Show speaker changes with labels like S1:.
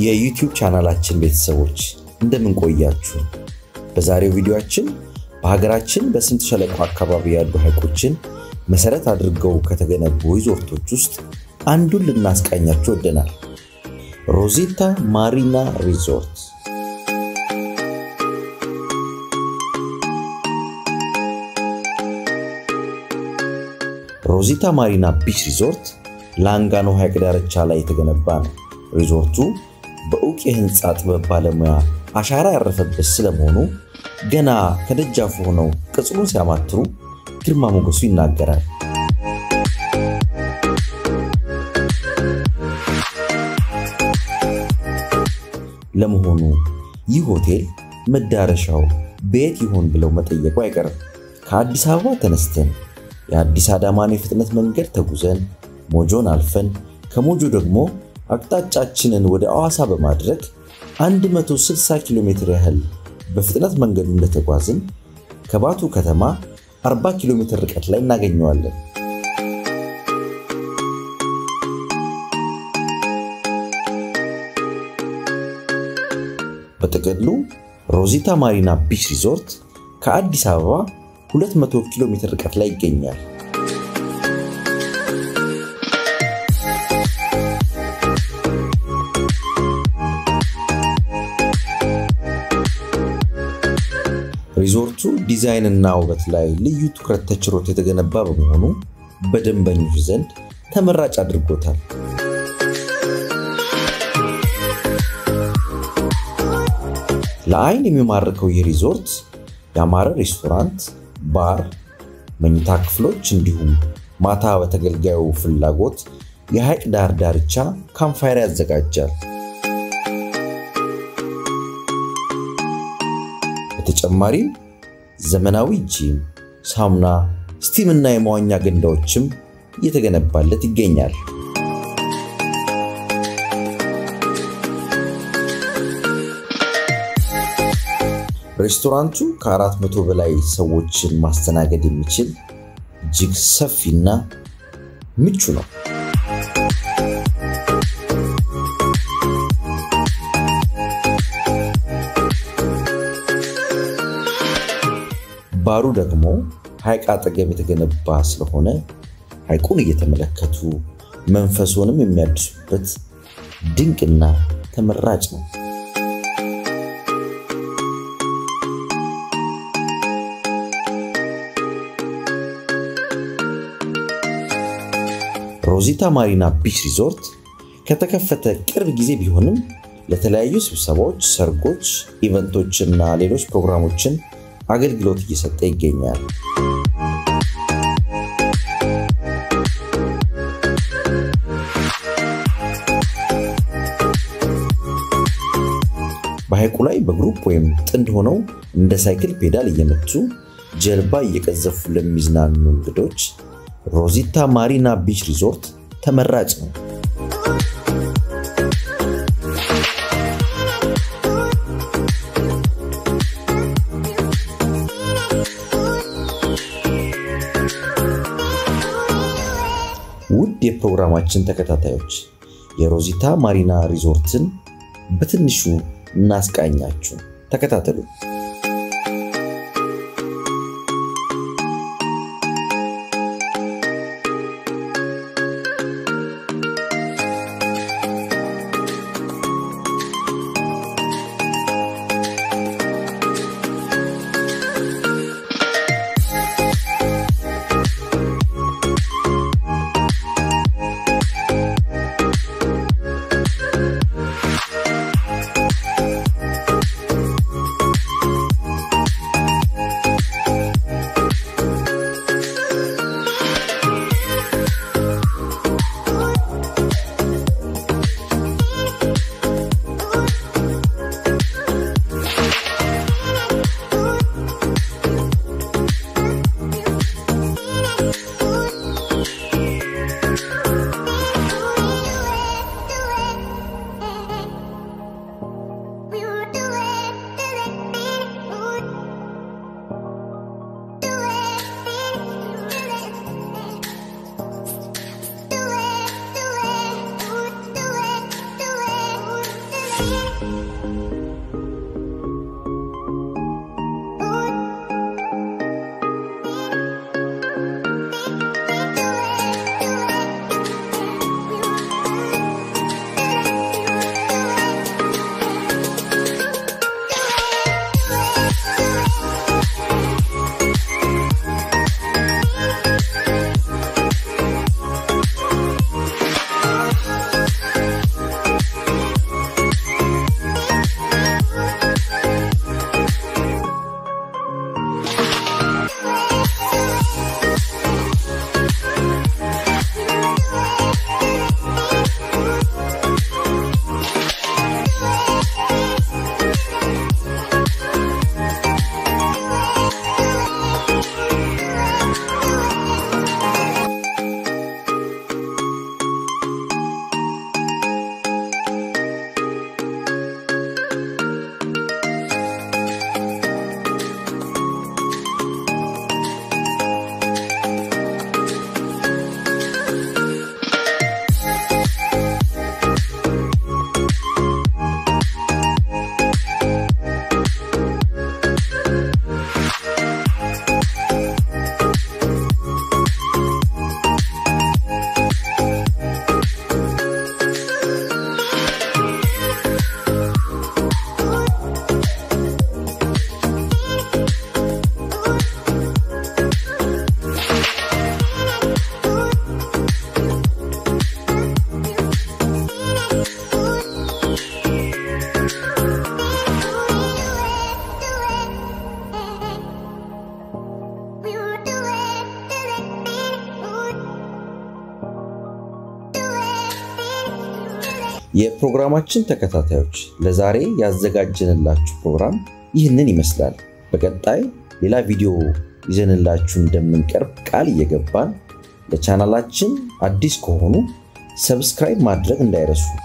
S1: የዩቲዩብ ቻናላችን ቤተሰቦች እንደምን ቆያችሁ? በዛሬው ቪዲዮአችን በሀገራችን በስምጥ ሸለቆ አካባቢ ያሉ ሐይቆችን መሰረት አድርገው ከተገነቡ ሪዞርቶች ውስጥ አንዱን ልናስቃኛችሁ ወደናል። ሮዚታ ማሪና ሪዞርት ሮዚታ ማሪና ቢች ሪዞርት ላንጋኖ ሐይቅ ዳርቻ ላይ የተገነባ ነው። ሪዞርቱ በእውቅ የህንፃ ጥበብ ባለሙያ አሻራ ያረፈበት ስለመሆኑ ገና ከደጃፉ ሆነው ቅጽሩን ሲያማትሩ ግርማ ሞገሱ ይናገራል። ለመሆኑ ይህ ሆቴል መዳረሻው በየት ይሆን ብለው መጠየቁ አይቀርም። ከአዲስ አበባ ተነስተን የአዲስ አዳማን የፍጥነት መንገድ ተጉዘን ሞጆን አልፈን ከሞጆ ደግሞ አቅጣጫችንን ወደ አዋሳ በማድረግ 160 ኪሎ ሜትር ያህል በፍጥነት መንገዱ እንደተጓዝን ከባቱ ከተማ 40 ኪሎ ሜትር ርቀት ላይ እናገኘዋለን። በጥቅሉ ሮዚታ ማሪና ቢች ሪዞርት ከአዲስ አበባ 200 ኪሎ ሜትር ርቀት ላይ ይገኛል። ሪዞርቱ ዲዛይንና ውበት ላይ ልዩ ትኩረት ተችሮት የተገነባ በመሆኑ በደንበኞች ዘንድ ተመራጭ አድርጎታል። ለአይን የሚማርከው ይህ ሪዞርት ያማረ ሬስቶራንት፣ ባር፣ መኝታ ክፍሎች እንዲሁም ማታ በተገልጋዩ ፍላጎት የሐይቅ ዳር ዳርቻ ካምፋየር ያዘጋጃል። በተጨማሪም ዘመናዊ ጂም፣ ሳሙና፣ ስቲም እና የመዋኛ ገንዳዎችም እየተገነባለት ይገኛል። ሬስቶራንቱ ከአራት መቶ በላይ ሰዎችን ማስተናገድ የሚችል እጅግ ሰፊና ምቹ ነው። ባሩ ደግሞ ሐይቅ አጠገብ የተገነባ ስለሆነ ሐይቁን እየተመለከቱ መንፈሶንም የሚያድሱበት ድንቅና ተመራጭ ነው። ሮዚታ ማሪና ቢች ሪዞርት ከተከፈተ ቅርብ ጊዜ ቢሆንም ለተለያዩ ስብሰባዎች፣ ሰርጎች፣ ኢቨንቶችና ሌሎች ፕሮግራሞችን አገልግሎት እየሰጠ ይገኛል። በሐይቁ ላይ በግሩፕ ወይም ጥንድ ሆነው እንደ ሳይክል ፔዳል እየመቱ ጀልባ እየቀዘፉ ለሚዝናኑ እንግዶች ሮዚታ ማሪና ቢች ሪዞርት ተመራጭ ነው። ውድ የፕሮግራማችን ተከታታዮች የሮዚታ ማሪና ሪዞርትን በትንሹ እናስቃኛችሁ። ተከታተሉ። የፕሮግራማችን ተከታታዮች ለዛሬ ያዘጋጀንላችሁ ፕሮግራም ይህንን ይመስላል። በቀጣይ ሌላ ቪዲዮ ይዘንላችሁ እንደምንቀርብ ቃል እየገባን ለቻናላችን አዲስ ከሆኑ ሰብስክራይብ ማድረግ እንዳይረሱ።